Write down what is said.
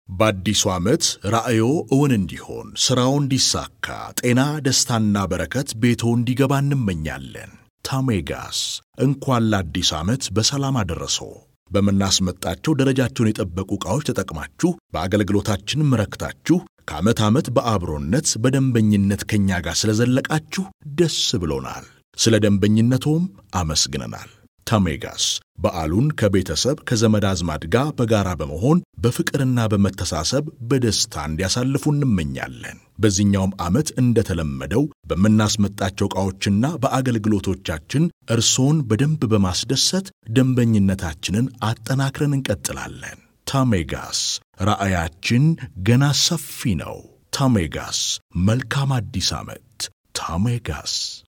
በአዲሱ ዓመት ራዕዮ እውን እንዲሆን ሥራው እንዲሳካ ጤና፣ ደስታና በረከት ቤቶ እንዲገባ እንመኛለን። ታሜጋስ እንኳን ለአዲስ ዓመት በሰላም አደረሶ። በምናስመጣቸው ደረጃቸውን የጠበቁ ዕቃዎች ተጠቅማችሁ በአገልግሎታችንም ረክታችሁ ከዓመት ዓመት በአብሮነት በደንበኝነት ከእኛ ጋር ስለዘለቃችሁ ደስ ብሎናል። ስለ ደንበኝነቶም አመስግነናል። ታሜጋስ በዓሉን ከቤተሰብ ከዘመድ አዝማድ ጋር በጋራ በመሆን በፍቅርና በመተሳሰብ በደስታ እንዲያሳልፉ እንመኛለን። በዚህኛውም ዓመት እንደተለመደው በምናስመጣቸው ዕቃዎችና በአገልግሎቶቻችን እርሶን በደንብ በማስደሰት ደንበኝነታችንን አጠናክረን እንቀጥላለን። ታሜጋስ ራዕያችን ገና ሰፊ ነው። ታሜጋስ መልካም አዲስ ዓመት። ታሜጋስ